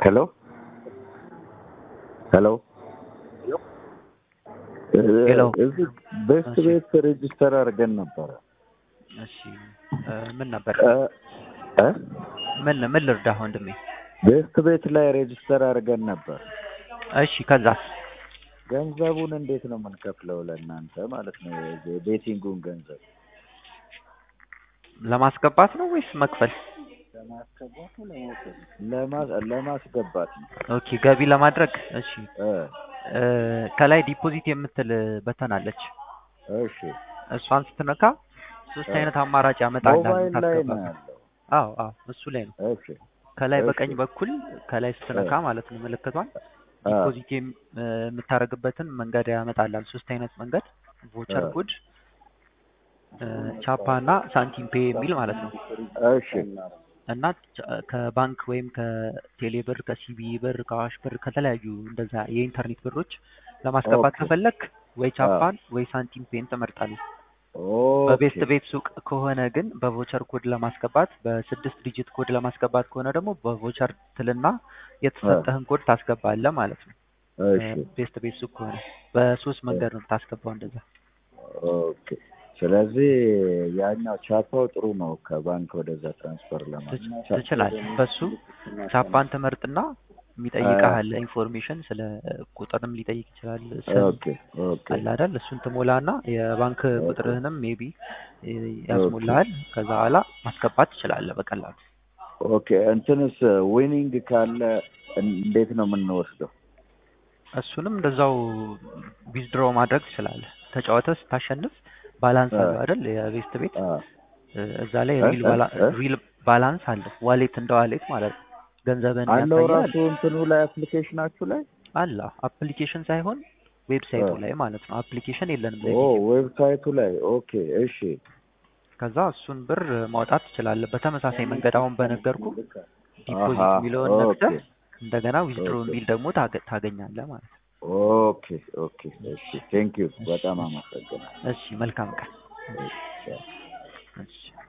ሄሎ ሄሎ ሄሎ። እዚህ ቤስት እሺ። ቤት ሬጅስተር አድርገን ነበረ እሺ እ ምን ነበር? እ እ ምን ምን ልርዳህ ወንድሜ? ቤስት ቤት ላይ ሬጅስተር አድርገን ነበር። እሺ ከዛስ? ገንዘቡን እንዴት ነው የምንከፍለው ለእናንተ ማለት ነው? የቤቲንጉን ገንዘብ ለማስገባት ነው ወይስ መክፈል? ለማ- ለማስገባት ነው። ኦኬ ገቢ ለማድረግ እሺ እ እ ከላይ ዲፖዚት የምትል በተን አለች። እሺ እሷን ስትነካ ሶስት እ አይነት አማራጭ ያመጣል። ሞባይል ላይ ነው ታስገባበት። ያለው። አዎ አዎ እሱ ላይ ነው። እሺ ከላይ እሺ በቀኝ በኩል ከላይ ስትነካ እ ማለት ነው ምልክቷን አ ዲፖዚት የም- እ የምታደርግበትን መንገድ ያመጣላል። ሶስት አይነት መንገድ ቮቸር አ ኮድ፣ እ ቻፓ እና ሳንቲም ፔ የሚል ማለት ነው። እሺ እና ቻ- ከባንክ ወይም ከቴሌ ብር፣ ከሲቢ ብር፣ ከአዋሽ ብር ከተለያዩ እንደዛ የኢንተርኔት ብሮች ለማስገባት ኦኬ ከፈለክ ወይ አ ቻፓን ወይ ሳንቲም ፔን ትመርጣለህ። በቤስት ኦኬ ቤት ሱቅ ከሆነ ግን በቮቸር ኮድ ለማስገባት በስድስት ዲጂት ኮድ ለማስገባት ከሆነ ደግሞ በቮቸር ትልና አ የተሰጠህን ኮድ ታስገባለህ ማለት ነው። እሺ ቤስት ቤት ሱቅ ከሆነ በሶስት እ መንገድ ነው የምታስገባው እንደዛ። ኦኬ ስለዚህ ያኛው ቻፓው ጥሩ ነው ከባንክ ወደዛ ትራንስፈር ለማድረግ ትች- ቻ- ትችላለህ። በሱ ቻፓን ትመርጥና አ የሚጠይቅህ አለ ኢንፎርሜሽን ስለ ቁጥርም ሊጠይቅ ይችላል። ስም ኦኬ ኦኬ አለ አይደል? እሱን ትሞላና የባንክ ኦኬ ቁጥርህንም ሜቢ ኦኬ ያስሞላሃል። ከዛ በኋላ ማስገባት ትችላለህ በቀላሉ። ኦኬ እንትንስ ዊኒንግ ካለ እን- እንዴት ነው የምንወስደው? እሱንም እንደዛው ዊዝድሮ ማድረግ ትችላለህ። ተጫወተህ ስታሸንፍ ባላንስ አ አለው አይደል? የቤስት ቤት አ እ፣ እዛ ላይ እ ሪል እ ባላ እ ሪል ባላንስ አለው። ዋሌት እንደ ዋሌት ማለት ነው። ገንዘብህን አለው የሚያሳይህ ራሱ አለ እንትኑ ላይ አፕሊኬሽናችሁ ላይ አለ አፕሊኬሽን ሳይሆን አ ዌብሳይቱ ላይ ማለት ነው። አፕሊኬሽን የለንም ኦ ለጊዜው። ዌብሳይቱ ላይ ኦኬ እሺ ከዛ እሱን ብር ማውጣት ትችላለህ። በተመሳሳይ መንገድ አሁን በነገርኩ አሀ ዲፖዚት የሚለውን ኦኬ ነክተህ እንደገና ዊዝድሮ ኦኬ የሚል ደግሞ ታገ- ታገኛለህ ማለት ነው። ኦኬ ኦኬ እሺ ቴንክ ዩ እሺ በጣም እሺ አመሰግናለሁ። እሺ መልካም ቀን። እሺ ቻው። እሺ